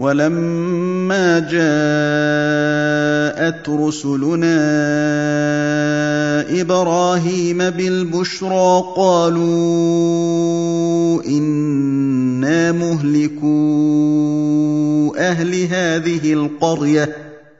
ولما جاءت رسلنا ابراهيم بالبشرى قالوا انا مهلكو اهل هذه القريه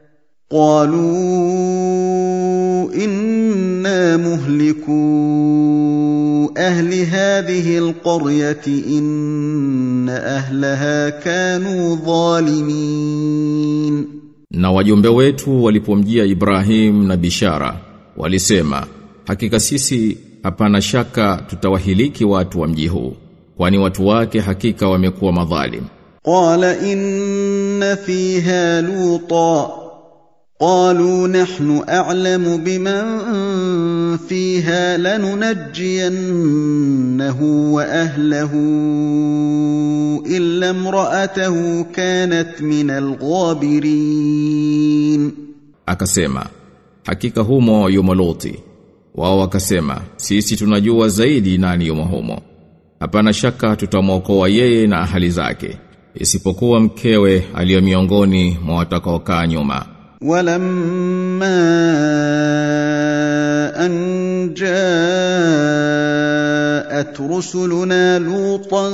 قالوا انا مهلكو اهل هذه القريه ان اهلها كانوا ظالمين Na wajumbe wetu walipomjia Ibrahim na bishara walisema hakika sisi hapana shaka tutawahiliki watu wa mji huu kwani watu wake hakika wamekuwa madhalim قال ان فيها لوطا قالوا نحن اعلم بمن فيها لننجينه واهله الا امراته كانت من الغابرين akasema hakika humo yumo Loti wao wakasema sisi tunajua zaidi nani yumo humo hapana shaka tutamwokoa yeye na ahali zake isipokuwa mkewe aliyo miongoni mwa watakaokaa nyuma ولما ان جاءت رسلنا لوطا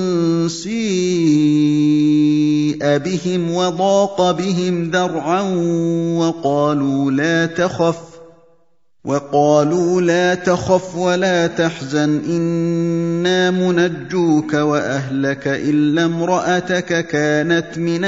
سيء بهم وضاق بهم ذرعا وقالوا لا تخف وقالوا لا تخف ولا تحزن انا منجوك واهلك الا امراتك كانت من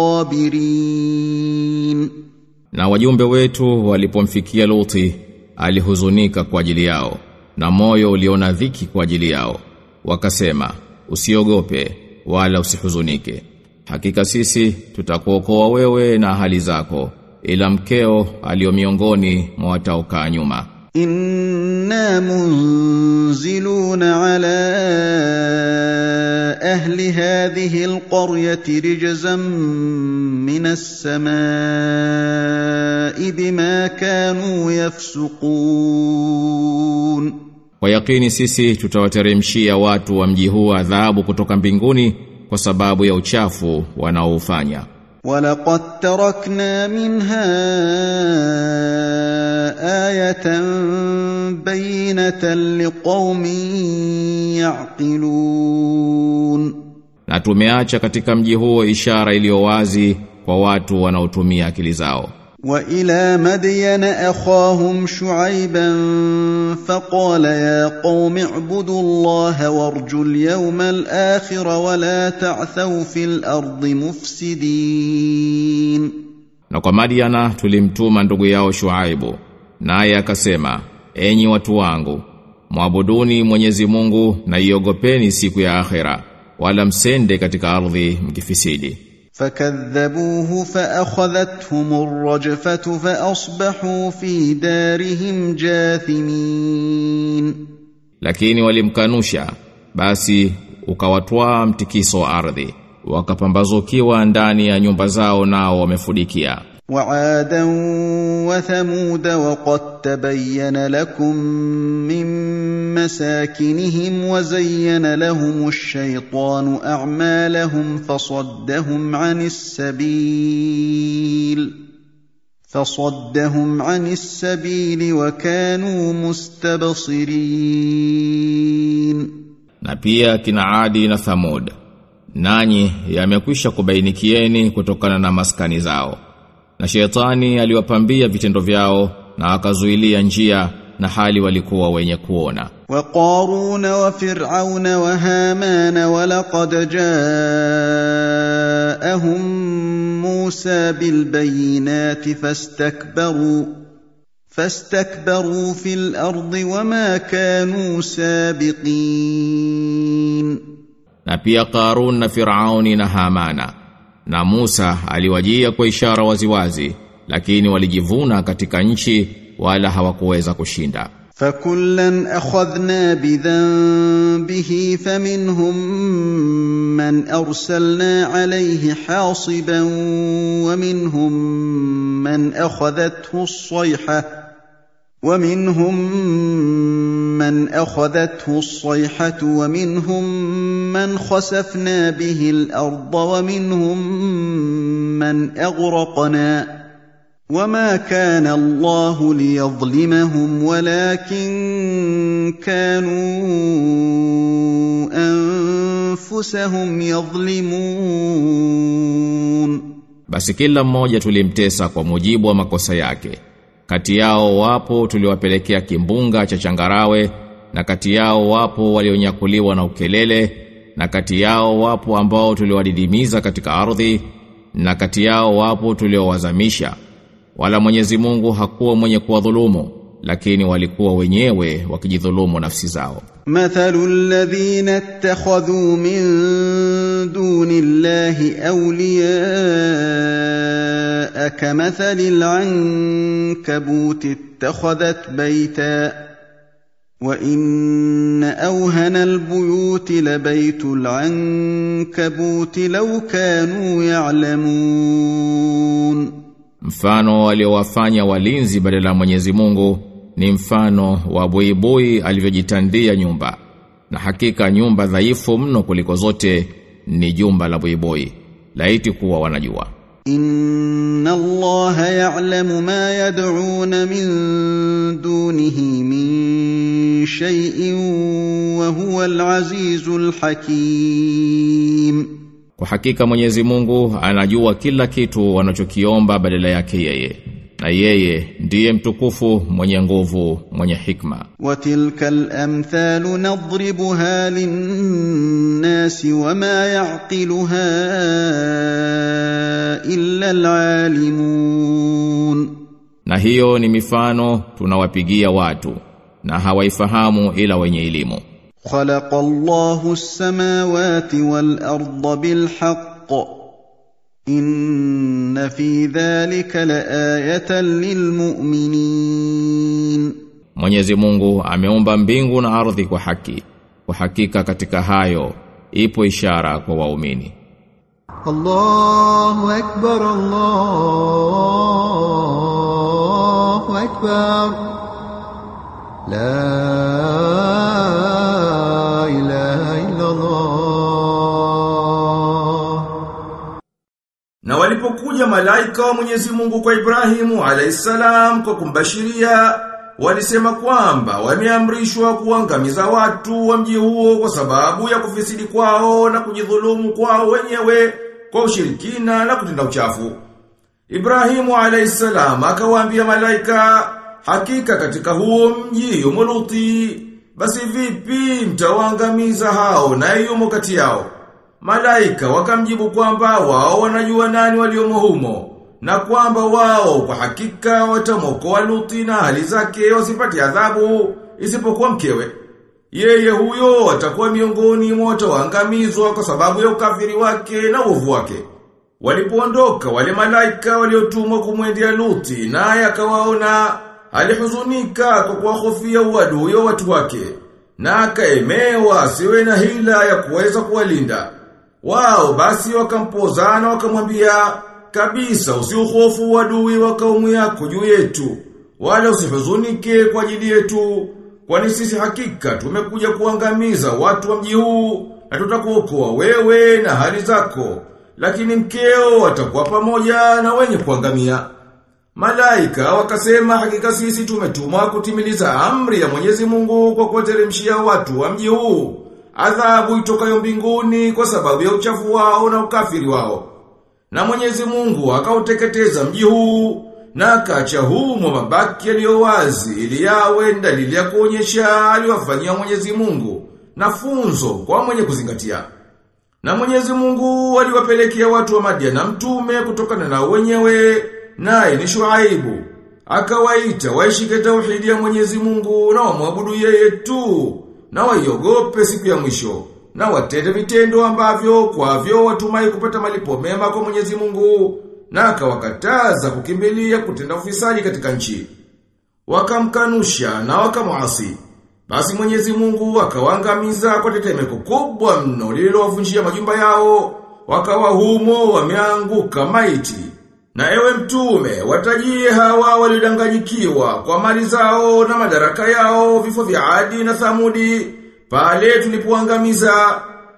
الغابرين na wajumbe wetu walipomfikia Luti alihuzunika kwa ajili yao na moyo uliona dhiki kwa ajili yao wakasema usiogope wala usihuzunike hakika sisi tutakuokoa wewe na hali zako ila mkeo aliyo miongoni mwa wataokaa nyuma انا منزلون على اهل هذه القريه رجزا من السماء بما كانوا يفسقون kwa yakini sisi tutawateremshia watu wa mji huu adhabu kutoka mbinguni kwa sababu ya uchafu wanaoufanya ولقد تركنا منها ايه بينه لقوم يعقلون na tumeacha katika mji huo ishara iliyo wazi kwa watu wanaotumia akili zao والى مدين اخاهم شعيبا فقال يا قوم اعبدوا الله وارجوا اليوم الاخر ولا تعثوا في الارض مفسدين na kwa Madiana tulimtuma ndugu yao Shuaibu naye akasema enyi watu wangu mwabuduni Mwenyezi Mungu na iogopeni siku ya akhera wala msende katika ardhi mkifisidi فكذبوه فاخذتهم الرجفه فاصبحوا في دارهم جاثمين lakini walimkanusha basi ukawatwaa mtikiso wa ardhi wakapambazukiwa ndani ya nyumba zao nao wamefudikia وعادا وثمود وقد تبين لكم من مساكنهم وزين لهم الشيطان اعمالهم فصدهم عن السبيل فصدهم عن السبيل وكانوا مستبصرين na pia kina Adi na Thamud nanyi yamekwisha kubainikieni kutokana na maskani zao na shetani aliwapambia vitendo vyao na akazuilia njia na hali walikuwa wenye kuona وقارون وفرعون وهامان ولقد جاءهم موسى بالبينات فاستكبروا فاستكبروا في الارض وما كانوا سابقين na pia Qarun na Firauni na Hamana na Musa aliwajia kwa ishara waziwazi lakini walijivuna katika nchi wala hawakuweza kushinda فكلا اخذنا بذنبه فمنهم من ارسلنا عليه حاصبا ومنهم من اخذته الصيحه ومنهم من اخذته الصيحه ومنهم من خسفنا به الارض ومنهم من اغرقنا وما كان الله ليظلمهم ولكن كانوا انفسهم يظلمون Basi kila mmoja tulimtesa kwa mujibu wa makosa yake. Kati yao wapo tuliwapelekea kimbunga cha changarawe na kati yao wapo walionyakuliwa na ukelele na kati yao wapo ambao tuliwadidimiza katika ardhi na kati yao wapo tuliowazamisha wala Mwenyezi Mungu hakuwa mwenye kuwadhulumu lakini walikuwa wenyewe wakijidhulumu nafsi zao مثل الذين اتخذوا من دون الله اولياء كمثل العنكبوت اتخذت بيتا وان اوهن البيوت لبيت العنكبوت لو كانوا يعلمون mfano waliowafanya walinzi badala ya Mwenyezi Mungu ni mfano wa buibui alivyojitandia nyumba na hakika nyumba dhaifu mno kuliko zote ni jumba la buibui laiti kuwa wanajua ان الله يعلم ما يدعون من دونه من شيء وهو العزيز الحكيم Kwa hakika Mwenyezi Mungu anajua kila kitu wanachokiomba badala yake yeye. Na yeye ndiye mtukufu, mwenye nguvu, mwenye hikma. وتلك الامثال نضربها للناس وما يعقلها الا العالمون Na hiyo ni mifano tunawapigia watu na hawaifahamu ila wenye elimu. خلق الله السماوات والارض بالحق ان في ذلك لايه للمؤمنين Mwenyezi Mungu ameumba mbingu na ardhi kwa haki. Kwa hakika katika hayo ipo ishara kwa waumini. الله أكبر الله أكبر لا إله إلا الله Na walipokuja malaika wa Mwenyezi Mungu kwa Ibrahimu alayhisalam kwa kumbashiria, walisema kwamba wameamrishwa kuangamiza watu wa mji huo kwa sababu ya kufisidi kwao na kujidhulumu kwao wenyewe kwa ushirikina na kutenda uchafu. Ibrahimu alayhisalam akawaambia malaika, hakika katika huo mji yumo Luti, basi vipi mtawaangamiza hao na yumo kati yao? Malaika wakamjibu kwamba wao wanajua nani waliomo humo na kwamba wao kwa hakika watamwokoa Luti na hali zake wasipate adhabu isipokuwa mkewe. Yeye huyo atakuwa miongoni mwa wataoangamizwa kwa sababu ya ukafiri wake na uovu wake. Walipoondoka wale malaika waliotumwa kumwendea Luti naye akawaona alihuzunika kwa kuwahofia uadui wa watu wake na akaemewa asiwe na hila ya kuweza kuwalinda. Wao basi wakampozana wakamwambia kabisa usiuhofu uadui wa kaumu yako juu yetu wala usihuzunike kwa ajili yetu kwani sisi hakika tumekuja kuangamiza watu wa mji huu na tutakuokoa wewe na hali zako lakini mkeo watakuwa pamoja na wenye kuangamia Malaika wakasema hakika sisi tumetumwa kutimiliza amri ya Mwenyezi Mungu kwa kuwateremshia watu wa mji huu adhabu itokayo mbinguni kwa sababu ya uchafu wao na ukafiri wao. Na Mwenyezi Mungu akauteketeza mji huu na akacha humo mabaki yaliyo wazi ili yawe dalili ya kuonyesha aliwafanyia Mwenyezi Mungu na funzo kwa mwenye kuzingatia. Na Mwenyezi Mungu aliwapelekea watu wa Madiana mtume kutokana na wenyewe naye ni Shuaibu. Akawaita waishike tauhidi ya Mwenyezi Mungu na wamwabudu yeye tu na waiogope siku ya mwisho na watende vitendo ambavyo kwavyo watumai kupata malipo mema kwa Mwenyezi Mungu na akawakataza kukimbilia kutenda ufisadi katika nchi. Wakamkanusha na wakamuasi. Basi Mwenyezi Mungu akawaangamiza kwa tetemeko kubwa mno lililowavunjia majumba yao, wakawa humo wameanguka maiti. Na ewe mtume, watajie hawa waliodanganyikiwa kwa mali zao na madaraka yao, vifo vya Adi na Thamudi, pale tulipoangamiza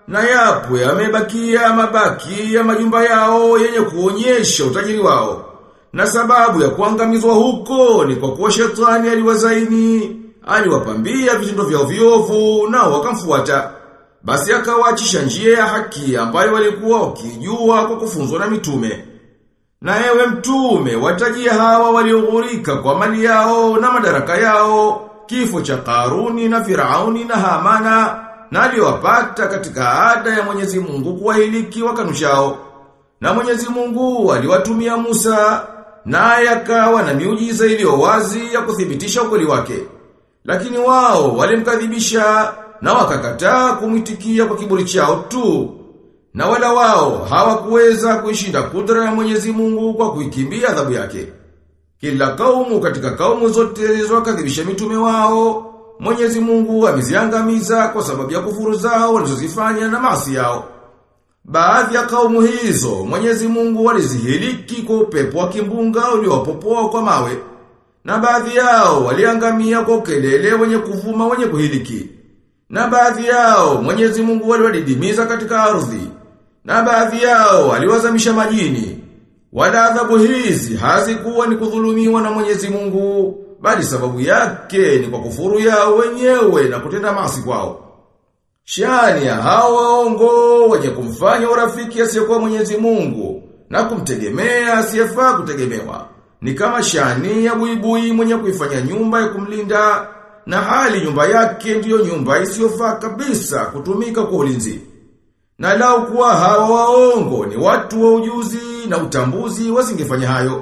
na yapo yamebakia mabaki ya majumba yao yenye kuonyesha utajiri wao. Na sababu ya kuangamizwa huko ni kwa kuwa shetani aliwazaini, aliwapambia vitendo vyao viovu nao wakamfuata. Basi akawaachisha njia ya haki ambayo walikuwa wakijua kwa kufunzwa na mitume. Na ewe mtume, watajia hawa walioghurika kwa mali yao na madaraka yao, kifo cha Karuni na Firauni na Hamana, na aliwapata katika ada ya Mwenyezi Mungu kuwahiliki wakanushao. Na Mwenyezi Mungu aliwatumia Musa, naye akawa na miujiza iliyo wazi ya kuthibitisha ukweli wake. Lakini wao walimkadhibisha na wakakataa kumwitikia kwa kiburi chao tu. Na wala wao hawakuweza kuishinda kudra ya Mwenyezi Mungu kwa kuikimbia adhabu yake. Kila kaumu katika kaumu zote zilizowakadhibisha mitume wao, Mwenyezi Mungu ameziangamiza kwa sababu ya kufuru zao walizozifanya na maasi yao. Baadhi ya kaumu hizo, Mwenyezi Mungu walizihiliki kwa upepo wa kimbunga uliowapopoa kwa mawe. Na baadhi yao waliangamia kwa ukelele wenye kuvuma wenye kuhiliki. Na baadhi yao Mwenyezi Mungu waliwadidimiza katika ardhi. Na baadhi yao aliwazamisha majini. Wala adhabu hizi hazikuwa ni kudhulumiwa na Mwenyezi Mungu, bali sababu yake ni kwa kufuru yao wenyewe na kutenda maasi kwao. Shani ya hawa waongo wenye kumfanya urafiki asiyekuwa Mwenyezi Mungu na kumtegemea asiyefaa kutegemewa. Ni kama shani ya buibui mwenye kuifanya nyumba ya kumlinda na hali nyumba yake ndiyo nyumba isiyofaa kabisa kutumika kwa ulinzi. Na lau kuwa hawa waongo ni watu wa ujuzi na utambuzi wasingefanya hayo.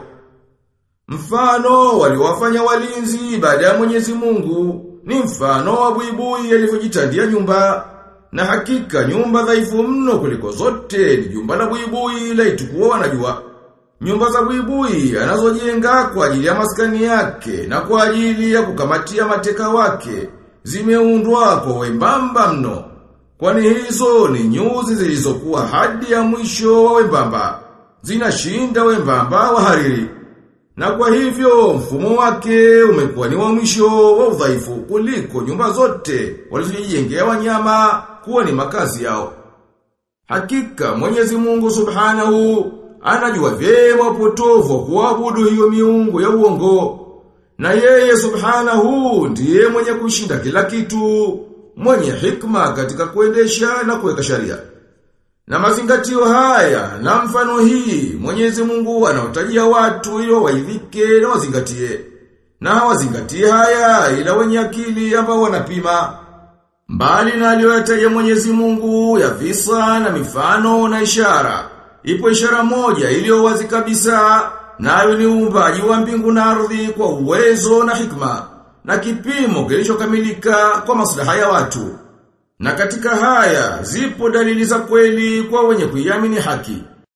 Mfano waliowafanya walinzi baada ya Mwenyezi Mungu ni mfano wa buibui alivyojitandia nyumba. Na hakika nyumba dhaifu mno kuliko zote ni jumba la buibui la itukuwa wanajua. Nyumba za buibui anazojenga kwa ajili ya maskani yake na kwa ajili ya kukamatia mateka wake zimeundwa kwa wembamba mno. Kwani hizo ni nyuzi zilizokuwa hadi ya mwisho wa wembamba. Zinashinda wembamba wa hariri. Na kwa hivyo mfumo wake umekuwa ni wa mwisho wa udhaifu kuliko nyumba zote walizojengea wanyama kuwa ni makazi yao. Hakika Mwenyezi Mungu Subhanahu anajua vyema upotovu wa kuabudu hiyo miungu ya uongo. Na yeye Subhanahu ndiye mwenye kushinda kila kitu, mwenye hikma katika kuendesha na kuweka sharia. Na mazingatio haya na mfano hii Mwenyezi Mungu anawatajia watu ili waidhike na wazingatie. Na hawazingatie haya ila wenye akili ambao wanapima. Mbali na aliyoyataja Mwenyezi Mungu ya visa na mifano na ishara. Ipo ishara moja iliyo wazi kabisa nayo ni uumbaji wa mbingu na ardhi kwa uwezo na hikma na kipimo kilichokamilika kwa maslaha ya watu. Na katika haya zipo dalili za kweli kwa wenye kuiamini haki.